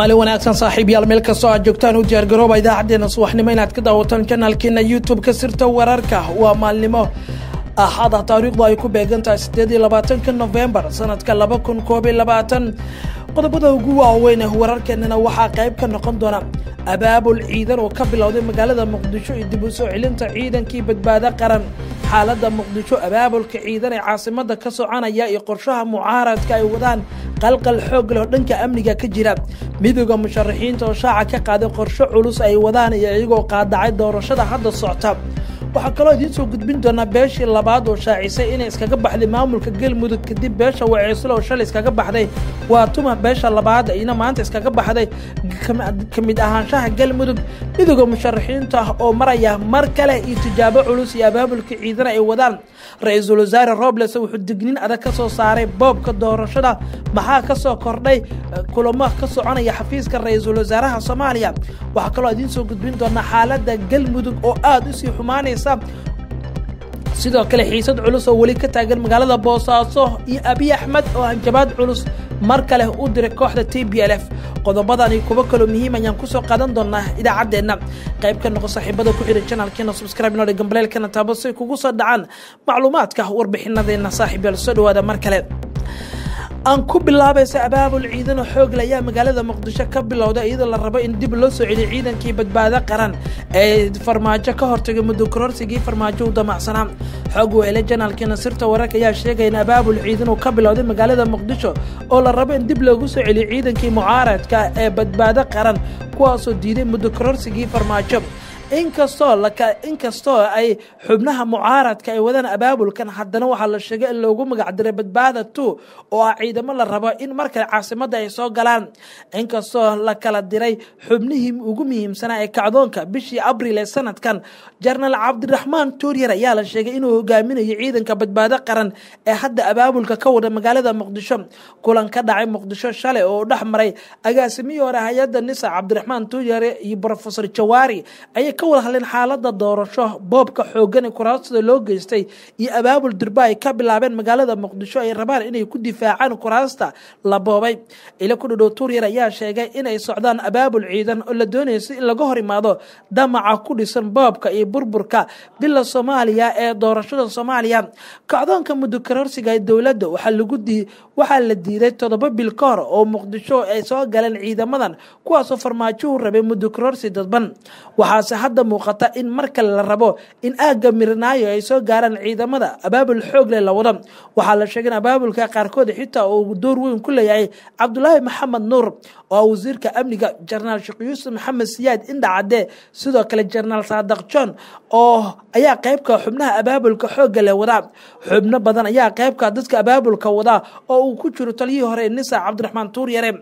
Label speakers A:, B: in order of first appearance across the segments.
A: maalin wanaagsan saaxiibyaal meel kastoo aad joogtaan u diyaargarooba idaacaddeenna subaxnimo inaad ka daawataan janaalkeena youtube-ka sirta wararka waa maalnimo axada taariikhdu ay ku beegan tahay siddeed iyo labaatanka nofembar sanadka laba kun koob iyo labaatan qodobada ugu waaweyn ee wararkeennana waxaa qayb ka noqon doona abaabul ciidan oo ka bilowday magaalada muqdisho iyo dib u soo celinta ciidankii badbaado qaran xaaladda muqdisho abaabulka ciidan ee caasimada ka soconaya iyo qorshaha mucaaradka ay wadaan qalqal xoog leh oo dhanka amniga ka jira midooda musharaxiinta oo shaaca ka qaaday qorsho culus ay wadaan iyo iyagoo qaadacay doorashada hadda socta waxaa kaloo idiin soo gudbin doonaa beeshii labaad oo shaacisay inay iskaga baxday maamulka galmudug kadib beesha waceyslo oo shalay iskaga baxday waa tuma beesha labaad ayna maanta iskaga baxday ka mid ahaanshaha galmudug midooda musharaxiinta oo maraya mar kale iyo tijaabo culus iyo abaabulka ciidana ay wadaan ra-iisul wasaare robles wuxuu digniin adag ka soo saaray boobka doorashada maxaa ka soo kordhay kulamo ka soconaya xafiiska ra-iisul wasaaraha soomaaliya waxaa kaloo idiin soo gudbin doonaa xaaladda galmudug oo aada u sii xumaanaysa sidoo kale xiisad culus oo weli ka taagan magaalada boosaaso iyo abiy axmed oo hanjabaad culus mar kale u diray kooxda t b l f qodobadani kuwo kaloo muhiim ayaan kusoo qaadan doonaa idaacaddeenna qayb ka noqo saaxiibada ku xihan janalkeena subscribe noodhe gambaleelkana taabo si kugu soo dhacaan macluumaadka warbixinadeenna saaxiibyaal soo dhawaada mar kale aan ku bilaabaysa abaabul ciidano xoogle ayaa magaalada muqdisho ka bilowda iyadoo la rabo in dib loo soo celiyo ciidankii badbaado qaran ee farmaajo ka hortagay muddo kororsigii farmaajo u damacsanaa xoog weele janaalkeena sirta wararka ayaa sheegaya in abaabul ciidan uu ka bilowday magaalada muqdisho oo la rabo in dib loogu soo celiyo ciidankii mucaaradka ee badbaado qaran kuwaasoo diiday muddo kororsigii farmaajo inkastoo inkastoo ay xubnaha mucaaradka ay wadaan abaabulkan haddana waxaa la sheegay in loogu magacdiray badbaada two oo ah ciidamo la rabo in markale caasimadda ay soo galaan inkastoo la kala diray xubnihii ugu muhiimsanaa ee kacdoonka bishii abriil ee sanadkan jenaraal cabdiraxmaan tuuryar ayaa la sheegay inuu hogaaminayo ciidanka badbaado qaran ee hadda abaabulka ka wada magaalada muqdisho kulan ka dhacay muqdisho shalay oo u dhex maray agaasimihii hore hay-adda nisa cabdiraxmaan tuuryare iyo brofesor jawaari ayay ka wada hadleen xaalada doorasho boobka xoogan ee kuraastada loo geystay iyo abaabul durba ay ka bilaabeen magaalada muqdisho ay rabaan inay ku difaacaan kuraasta la boobay ilo ku dhadhow tuuryar ayaa sheegay inay socdaan abaabul ciidan oo la doonaysa in laga hor imaado damaca ku dhisan boobka iyo burburka bila soomaaliya ee doorashada soomaaliya kacdoonka muddo kororsiga dowladda waxaa la diiday toddoba bil ka hor oo muqdisho ay soo galeen ciidamadan kuwaasoo farmaajohu rabay muddo kororsi dadban waxaase hadda muuqata in mar kale la rabo in aagga mirinaayo ay soo gaaraan ciidamada abaabul xoogle la wado waxaa la sheegay in abaabulka qaarkood xitaa uu door weyn ku leeyahay cabdulaahi maxamed nuur oo ah wasiirka amniga jenaraal sheekh yuusuf maxamed siyaad indhacadde sidoo kale jenaraal saadaq john oo ayaa qaybka xubnaha abaabulka xoogga le wadaa xubno badan ayaa qaybka dadka abaabulka wadaa oo uu ku jiro taliyihii hore nisa cabdiraxmaan tuuryare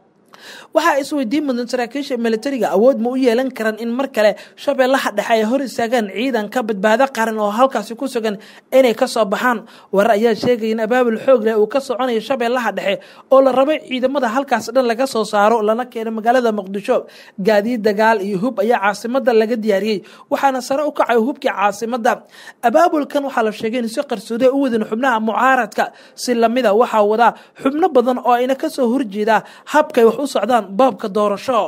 A: waxaa isweydiin mudan saraakiisha militariga awood ma u yeelan karaan in mar kale shabeellaha dhexe ay hor istaagaan ciidanka badbaado qaran oo halkaasi ku sugan inay kasoo baxaan warar ayaa sheegaya in abaabul xoog leh uu ka soconayo shabeellaha dhexe oo la rabo ciidamada halkaas dhan laga soo saaro lana keeno magaalada muqdisho gaadiid dagaal iyo hub ayaa caasimada laga diyaariyey waxaana sare u kacay hubkii caasimada abaabulkan waxaa la sheegay in si qarsoode u wadin xubnaha mucaaradka si lamida waxaa wadaa xubno badan oo ayna kasoo horjeeda habkay wax u socdaan boobka doorasho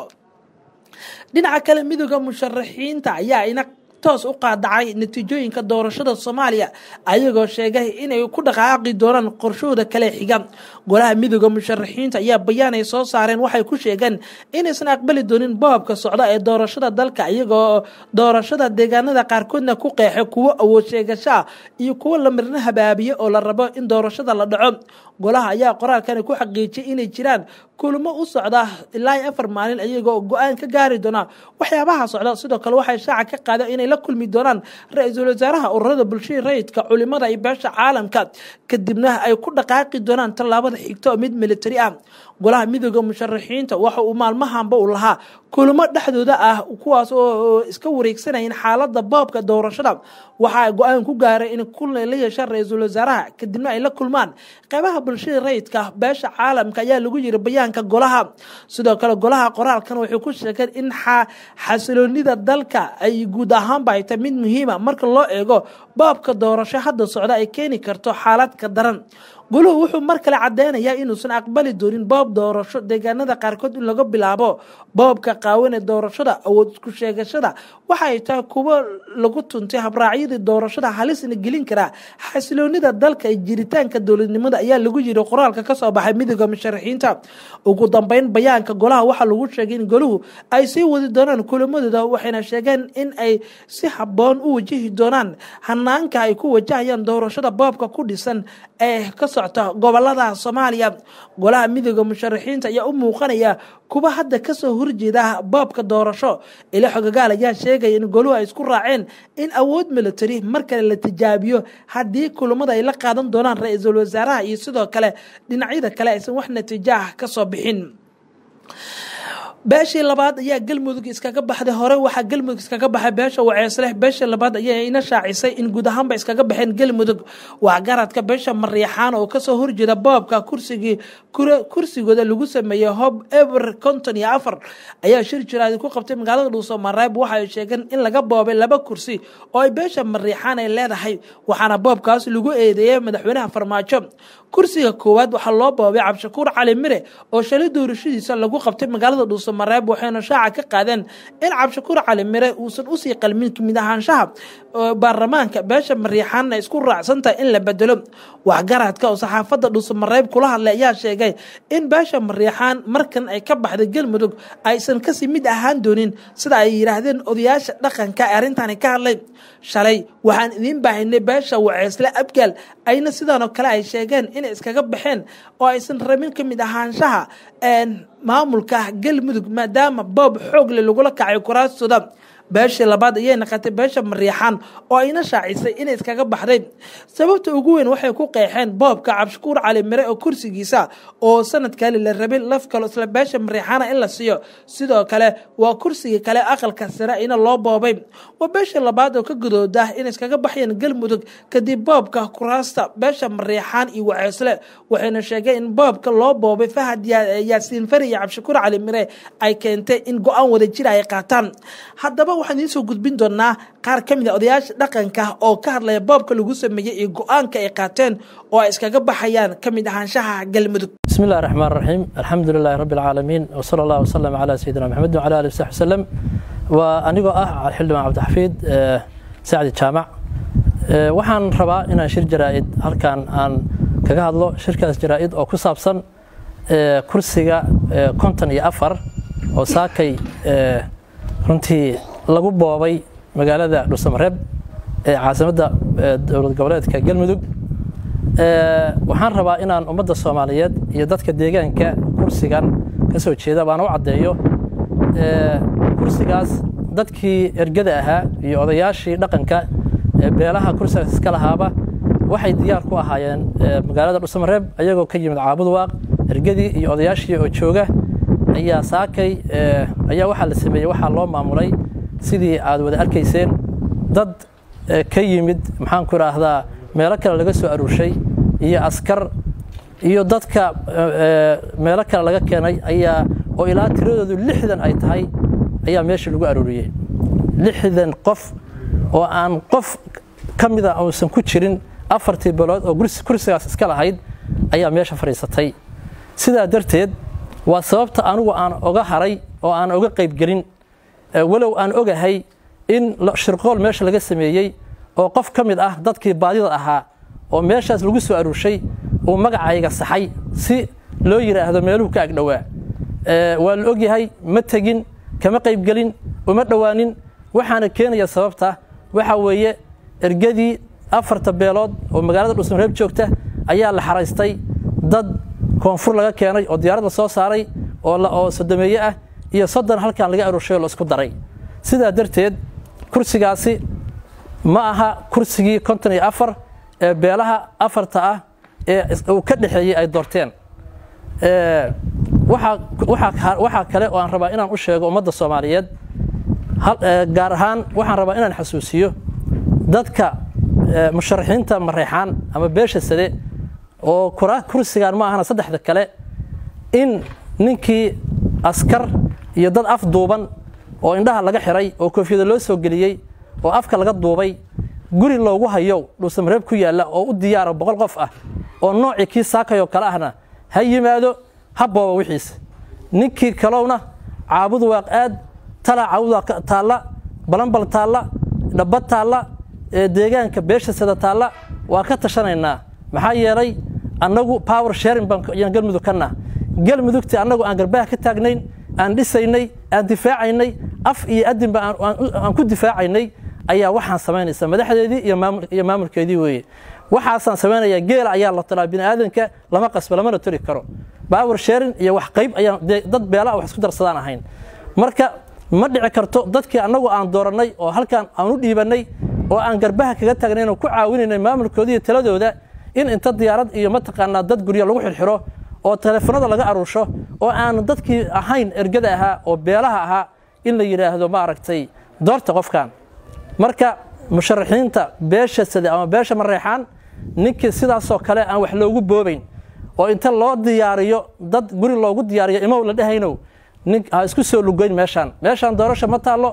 A: dhinaca kale midooda musharaxiinta ayaa ina toos u qaadacay natiijooyinka doorashada soomaaliya ayagoo sheegay inay ku dhaqaaqi doonaan qorshahooda kale xiga golaha midooda musharaxiinta ayaa bayaan ay soo saareen waxay ku sheegeen inaysan aqbali doonin boobka socda ee doorashada dalka iyagoo doorashada deegaanada qaarkoodna ku qeexay kuwo awood sheegashaa iyo kuwo la mirna habaabiye oo la rabo in doorashada la dhaco golaha ayaa qoraalkani ku xaqiijiyay inay jiraan kulamo u socda ilaa afar maalin iyagoo go-aan ka gaari doona waxyaabaha socda sidoo kale waxay shaaca ka qaadeen inay la kulmi doonaan ra-iisul wasaaraha ururada bulshada rayidka culimada iyo beesha caalamka kadibna ay ku dhaqaaqi doonaan tallaabada xigta oo mid militari ah golaha midooda musharaxiinta waxa uu maalmahanba u lahaa kulamo dhexdooda ah kuwaas oo iska wareegsanayeen xaalada boobka doorashada waxaa go-aan ku gaaray in kulan la yeeshaan ra-iisul wasaaraha kadibna ay la kulmaan qeybaha bulshada rayidka beesha caalamka ayaa lagu yiri bayaanka golaha sidoo kale golaha qoraalkan waxay ku sheegeen in xasiloonida dalka ay guud ahaanba ay tahay mid muhiima marka loo eego boobka doorasho hadda socda ay keeni karto xaalad ka daran goluhu wuxuu mar kale cadeynayaa inuusan aqbali doonin boob doorasho deegaanada qaarkood in laga bilaabo boobka qaawan ee doorashada awood isku sheegashada waxa ay tahay kuwo lagu tuntay habraacyadii doorashada halisna gelin karaa xasiloonida dalka iyo jiritaanka dowladnimada ayaa lagu yiri qoraalka kasoo baxay midooda musharaxiinta ugu dambeyn bayaanka golaha waxaa lagu sheegay in goluhu ay sii wadi doonaan kulamadooda waxayna sheegeen in ay si haboon u wajihi doonaan hanaanka ay ku wajahayaan doorashada boobka ku dhisan ee ka socta gobolada soomaaliya golaha midooda musharaxiinta ayaa u muuqanaya kuwa hadda kasoo horjeeda boobka doorasho ila xogagaal ayaa sheegaya in goluhu ay isku raaceen in awood military mar kale la tijaabiyo haddii kulamada ay la qaadan doonaan ra-iisul wasaaraha iyo sidoo kale dhinacyada kale aysan wax natiijaah kasoo bixin beeshii labaad ayaa galmudug iskaga baxday hore waxaa galmudug iskaga baxay beesha waceesleh beeshii labaad ayaa ina shaacisay in guud ahaanba iskaga baxeen galmudug waxgaradka beesha mariixaan oo kasoo horjeeda boobka kursigii kursigooda lagu sameeyey hob eber konton iyo afar ayaa shir jiraadi ku qabtay magaalada dhuuso mareeb waxa ay sheegeen in laga boobay laba kursi oo ay beesha mariixaan ay leedahay waxaana boobkaas lagu eedeeyey madaxweynaha farmaajo kursiga koowaad waxaa loo boobay cabdishakuur cali mire oo shalay doorashadiisa lagu qabtay magaalada dhuuso mareeb waxayna shaaca ka qaadeen in cabdishakuur cali mire uusan usii qalmin kamid ahaanshaha baarlamaanka beesha mariixaanna isku raacsantahay in la bedelo waxgaradka oo saxaafadda dhuuso mareeb kula hadlay ayaa sheegay in beesha mariixaan markan ay ka baxday galmudug aysan kasii mid ahaan doonin sida ay yidhaahdeen odayaasha dhaqanka ee arrintani ka hadlay shalay waxaan idiin baahinay beesha waceysle abgaal ayna sidaanoo kale ay sheegeen inay iskaga baxeen oo aysan rabin ka mid ahaanshaha maamulka galmudug maadaama boob xoogle lagula kacay kuraastooda beeshii labaad ayay naqatay beesha mariixaan oo ayna shaacisay inay iskaga baxday sababta ugu weyn waxay ku qeexeen boobka cabdishakuur cali mire oo kursigiisa oo sanadkali la rabay laf kalo isla beesha mariixaana in la siiyo sidoo kale waa kursigii kale aqalka sare ina loo boobay waa beeshii labaad oo ka gudooda inay iskaga baxyeen galmudug kadib boobka kuraasta beesha mariixaan iyo waceesle waxayna sheegeen in boobka loo boobay fahad yaasiin fari iyo cabdishakuur cali mire ay keentay in go-aan wada jira ay qaataan haddaba waxaan idiin soo gudbin doonaa qaar ka mid a odayaasha dhaqanka oo ka hadlaya boobka lagu sameeyey iyo go-aanka ay qaateen oo ay iskaga baxayaan ka mid ahaanshaha galmudug
B: بسم الله الرحمن الرحيم الحمد لله رب العالمين وصلى الله وسلم على سيدنا محمد وعلى اله وصحبه وسلم وانigoo ah xildhibaan cabdixafiid sacdi jaamac waxaan rabaa inaan shir jaraa'id halkan aan kaga hadlo shirkaas jaraa'id oo ku saabsan kursiga konton iyo afar oo saakay runtii lagu boobay magaalada dhuusamareeb ee caasimadda dowlad goboleedka galmudug waxaan rabaa inaan ummadda soomaaliyeed iyo dadka deegaanka kursigan ka soo jeeda baan u caddeeyo kursigaas dadkii ergada ahaa iyo odayaashii dhaqanka beelaha kursigaas iska lahaaba waxay diyaar ku ahaayeen magaalada dhuusamareeb ayagoo ka yimid caabudwaaq ergadii iyo odayaashii oo jooga ayaa saakay ayaa waxaa la sameeyey waxaa loo maamulay sidii aad wada arkayseen dad ka yimid maxaan ku idhaahdaa meelo kale laga soo aruurshay iyo askar iyo dadka meelo kale laga keenay ayaa oo ilaa tiradoodu lixdan ay tahay ayaa meesha lagu aruuriyey lixdan qof oo aan qof ka mida uusan ku jirin afartii bilood oo kursigaas iska lahayd ayaa meesha fadhiisatay sidaa darteed waa sababta anugu aan oga haray oo aan oga qaybgelin walow aan ogahay in shirqool meesha laga sameeyey oo qof ka mid ah dadkii baadida ahaa oo meeshaas lagu soo aruurshay uu magacayga saxay si loo yidhaahdo meeluhu ka agdhowaa waa la ogyahay ma tegin kama qaybgelin uma dhowaanin waxaana keenaya sababta waxa weeye ergadii afarta beelood oo magaalada dhuusamareeb joogta ayaa la xaraystay dad koonfur laga keenay oo diyaaradda soo saaray oo sodomeeye ah iyo soddon halkan laga aruurshay oo la isku daray sidaa darteed kursigaasi ma aha kursigii konton iyo afar ee beelaha afarta ah ee uu ka dhexeeyey ay doorteen waxaa kale oo aan rabaa inaan u sheego ummadda soomaaliyeed gaar ahaan waxaan rabaa inaan xasuusiyo dadka musharaxiinta mareexaan ama beesha sade oo kursigan ma ahana saddexda kale in ninkii askar iyo dad af duuban oo indhaha laga xiray oo koofiyada loo soo geliyey oo afka laga duubay guri loogu hayo dhuusamareeb ku yaalla oo u diyaara boqol qof ah oo noocii kii saakay oo kale ahna ha yimaado ha booba wixiisa ninkii kalowna caabud waaq aad talaa caabud waaq taalla balanbal taalla dhabbad taalla deegaanka beesha sada taalla waa ka tashanaynaa maxaa yeelay annagu power sharing baan galmudug ka nah galmudugtii annagu aan garbaha ka taagnayn aan dhisaynay aan difaacaynay af iyo adinba aan ku difaacaynay ayaa waxaan samaynaysa madaxdeedii iyo maamulkeedii weeye waxaasaan samaynayaa geela ayaa la talaa bini aadanka lama qasbo lamana tori karo power sharing iyo wax qayb ayaan dad beelaa wax isku darsadaan ahayn marka ma dhici karto dadkii annagu aan doorannay oo halkaan aan u dhiibannay oo aan garbaha kaga taagnayn oo ku caawinaynay maamulkooda iyo taladooda in inta diyaarad iyo mataqaanaa dad guryo lagu xirxiro oo teleefanada laga aruusho oo aan dadkii ahayn ergada ahaa oo beelaha ahaa in la yidhaahdo maaragtay doorta qofkan marka musharaxiinta beesha sade ama beesha mareexaan ninkii sidaasoo kale aan wax loogu boobayn oo inta loo diyaariyo dad guri loogu diyaariyo imow la dhehaynow nin ha isku soo lugeyn meeshaan meeshaan doorasho ma taallo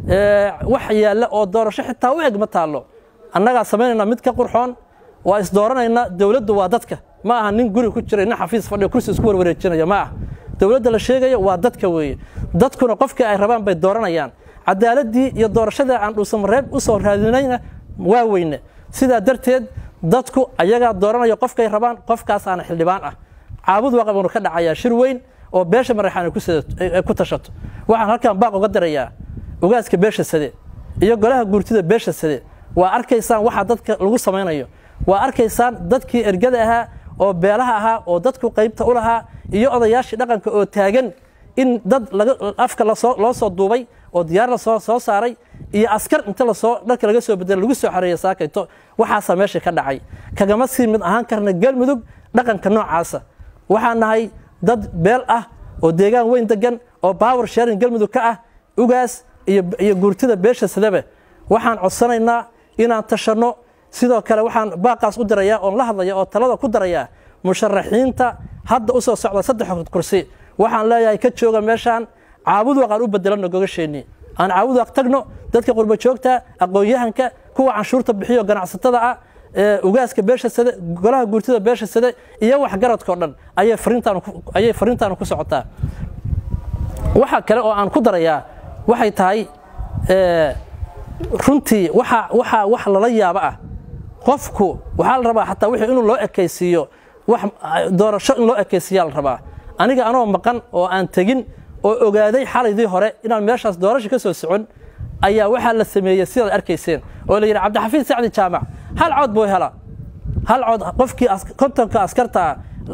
B: wax yaalla oo doorasho xitaa u eg ma taallo annagaa samaynayna mid ka qurxoon waa isdooranaynaa dowladdu waa dadka ma aha nin guri ku jira nin xafiis fadhiyo kursi isku warwareejinaya ma ah dowladda la sheegayo waa dadka weeye dadkuna qofkii ay rabaan bay dooranayaan cadaaladii iyo doorashadii aan dhuusamareeb u soo raadinayna waa weyne sidaa darteed dadku ayagaa dooranaya qofkay rabaan qofkaasaana xildhibaan ah caabud waaqabanu ka dhacayaa shir weyn oo beesha maraxaan ay ku tashato waxaan halkan baaq uga dirayaa ogaaska beesha sade iyo golaha guurtida beesha sade waa arkaysaan waxa dadka lagu samaynayo waa arkaysaan dadkii ergada ahaa oo beelaha ahaa oo dadku qaybta u lahaa iyo odayaashii dhaqanka oo taagan in dad afka loo soo duubay oo diyaar la soo saaray iyo askar inta lasoo dharka laga soo bedela lagu soo xareeya saakayto waxaasaa meesha ka dhacay kagama sii mid ahaan karna galmudug dhaqanka noocaasa waxaan nahay dad beel ah oo deegaan weyn degan oo power sharing galmudug ka ah ugaas iyo guurtida beesha sadaba waxaan codsanaynaa inaan tashanno sidoo kale waxaan baaqaas u dirayaa oon la hadlaya oo talada ku darayaa musharaxiinta hadda u soo socda saddex kursi waxaan leeyahay ka jooga meeshaan caabud waaq aan u bedelanno gogasheennii aan caabud waaq tagno dadka qurbo joogta aqoon-yahanka kuwa canshuurta bixiyo ganacsatada ah ugaaska beesha sade golaha guurtida beesha sade iyo waxgaradkao dhan ayay fariintaanu ku socotaa waxa kale oo aan ku darayaa waxay tahay runtii waxa wax lala yaabo ah qofku waxaa la rabaa xataa wixii inuu loo ekaysiiyo wax doorasho in loo ekaysiiyaa la rabaa aniga anoo maqan oo aan tegin oo ogaaday xalaydii hore inaan meeshaas doorasho ka soo socon ayaa waxaa la sameeyey sidaad arkayseen oo la yidhi cabdixafiid sacdi jaamac hal cod buu hela hal cod qofkii kontonka askartaa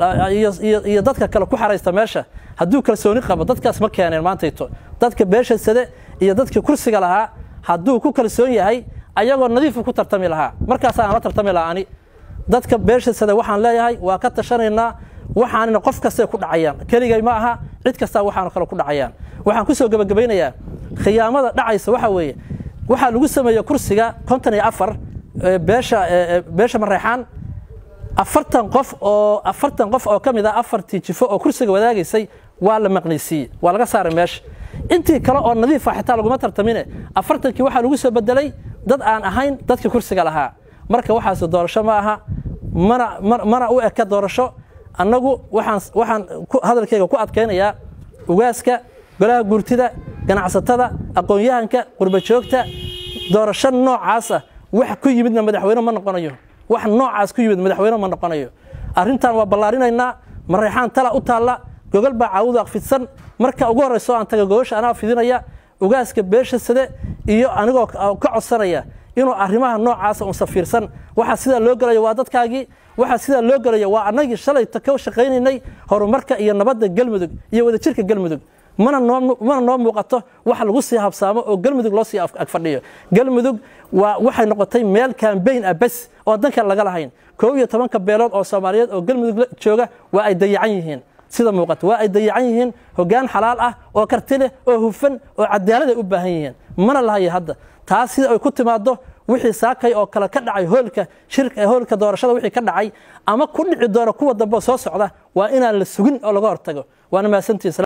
B: iyo dadka kale ku xaraysta meesha hadduu kalsooni qabo dadkaas ma keeneen maantayto dadka beesha sade iyo dadkii kursiga lahaa hadduu ku kalsoon yahay ayagoo nadiifu ku tartami lahaa markaasaan la tartami lahaa ani dadka beesha sade waxaan leeyahay waa ka tashanaynaa waxaanina qof kastay ku dhacayaan keligay ma aha cid kastaa waxaanu kale ku dhacayaan waxaan ku soo gebagabaynayaa khiyaamada dhacaysa waxa weeye waxaa lagu sameeye kursiga konton iyo afar beesha beesha mareexaan afartan qof oo afartan qof oo ka mid ah afartii jifo oo kursiga wadaagaysay waa la maqnaysiiyey waa laga saaray meesha intii kale oo nadiifa xitaa laguma tartamine afartankii waxaa lagu soo bedelay dad aan ahayn dadkii kursiga lahaa marka waxaas doorasho ma aha mana mana u eka doorasho annagu waxaan waxaan hadalkayga ku adkaynayaa ugaaska golaha guurtida ganacsatada aqoon-yahanka qurba joogta doorasho noocaasa wax ku yimidna madaxweyne ma noqonayo wax noocaas ku yimid madaxweyne ma noqonayo arrintan waa ballaarinaynaa mareexaan tala u taalla gogol baa caawudu aqfidsan marka ugu horrayso aan taga gogosha anaa fidinaya ugaaska beesha sade iyo anigoo ka codsanaya inuu arrimaha noocaasa unsa fiirsan waxa sidaa loo gelayo waa dadkaagii waxa sidaa loo gelayo waa annagii shalayta ka shaqaynaynay horumarka iyo nabadda galmudug iyo wadajirka galmudug mana noomana noo muuqato wax lagu sii habsaamo oo galmudug loo sii agfadhiyo galmudug waa waxay noqotay meel kambayn ah bes oo danka laga lahayn koob iyo tobanka beelood oo soomaaliyeed oo galmudug jooga waa ay dayacan yihiin sida muuqata waa ay dayacan yihiin hoggaan xalaal ah oo karti leh oo hufan oo cadaalad ay u baahan yihiin mana lahayo hadda taas sida ay ku timaado wixii saakay oo kale ka dhacay hoolka shirka hoolka doorashada wixii ka dhacay ama ku dhici doona kuwa dambe soo socda waa inaan la sugin oo laga hortago waana mahadsantihiin